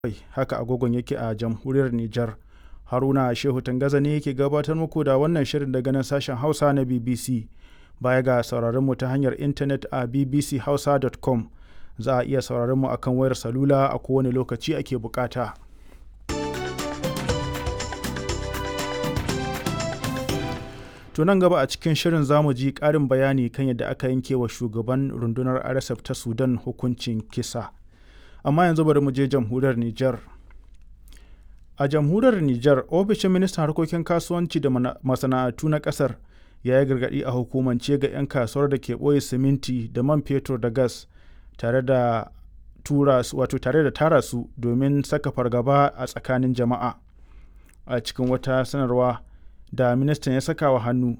haka agogon yake a jamhuriyar Nijar. Haruna Shehu Tangaza ne yake gabatar muku da wannan shirin daga nan sashen Hausa na BBC. Baya ga sauraron mu ta hanyar intanet a bbchausa.com za a iya sauraron mu akan wayar salula a kowane lokaci ake bukata. To nan gaba a cikin shirin zamu ji ƙarin bayani kan yadda aka yanke wa shugaban rundunar RSF ta Sudan hukuncin kisa. Amma yanzu bari mu je jamhuriyar Nijar. A jamhuriyar Nijar, ofishin ministan harkokin kasuwanci da masana'antu na ƙasar ya yi gargaɗi a hukumance ga 'yan kasuwar da ke ɓoye siminti da man fetur da gas tare da tura su wato tare da tara su domin saka fargaba a tsakanin jama'a. A cikin wata sanarwa da ministan ya saka wa hannu